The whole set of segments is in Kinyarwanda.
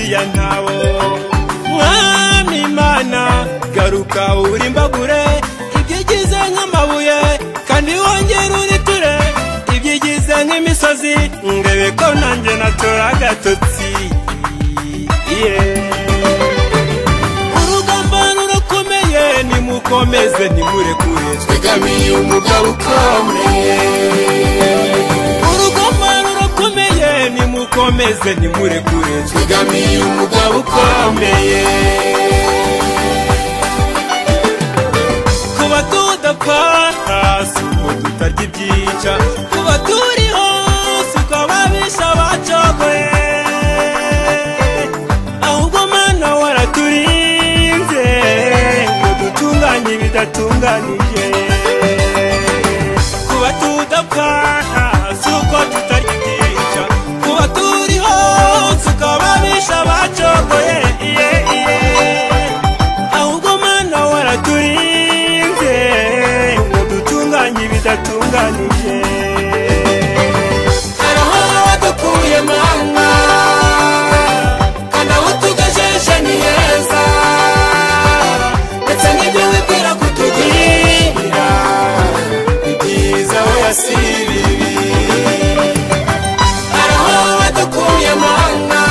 ya ntabo mwami imana garuka urimbagure ibyigize nk'amabuye kandi wongere uriture ibyigize nk'imisozi ndebe ko nanjye natura agatotsi urugamba rurakomeye nimukomeze nimurekure Tegamiye umugabo ukomeye urugamba rurakomeye nimukomeze nimurekure Tegamiye umugabo ukomeye kuba tudapfa hasi ngo tutarya ibyica kuba turiho si uko ababisha bacogoye ahubwo mana waraturinze ngo dutunganye ibidatunganije kuba tudapfa si uko tutarya ibyica kuba turiho si uko ababisha bacogoye iye iye ahubwo mana waraturinze ngo dutunganye ibidatunganije Arahora wadukuye mana Kandi aho tugejeje ni heza Ndetse n'ibyo wibwira kutugirira Ni byiza we yasiribi Arahora wadukuye mana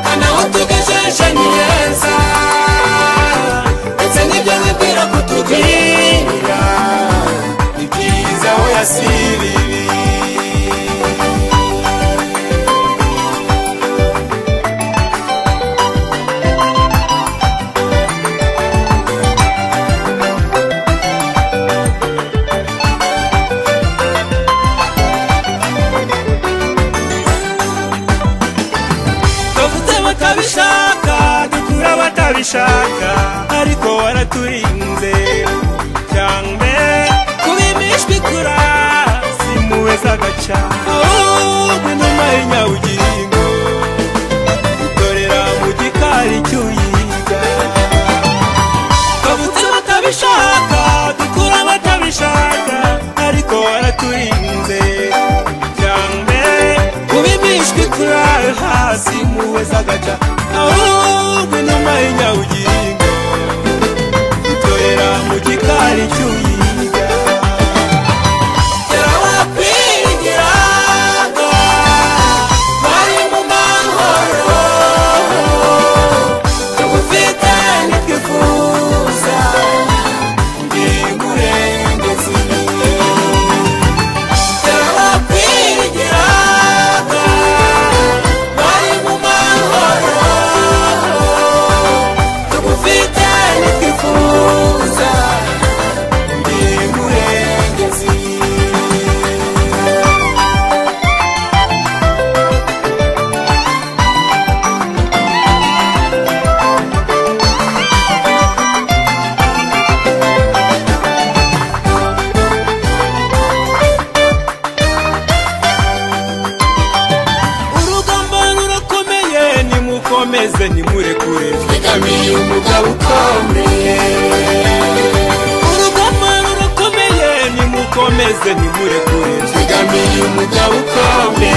Kandi aho tugejeje ni heza Ndetse n'ibyo wibwira kutugirira Ni byiza we yasiribi bavuze batabishaka dukura batabishaka ariko waraturinze cyangwa kubimishwa ikura simuwe z'agaca ahubwo inuma y'inyabugingo itorera mu gikari cy'uyiga bavuze batabishaka dukura batabishaka ariko waraturinze cyane kubimishwi kurara hasi muwe zagaca ahubwo inuma y'inyabugingo itorera mu gikari cy'uyiga Terawapigiraga, bari mu mahoro. Tugufite ntitwifuza, ndi umurengezi. Terawapigiraga, bari mu mahoro. Tugufite ntitwifuza, ndi umurengezi. urugamba rurakomeye nimukomeze nimurekure Tegamiye umugabo ukomeye urugamba rurakomeye nimukomeze nimurekure Tegamiye umugabo ukomeye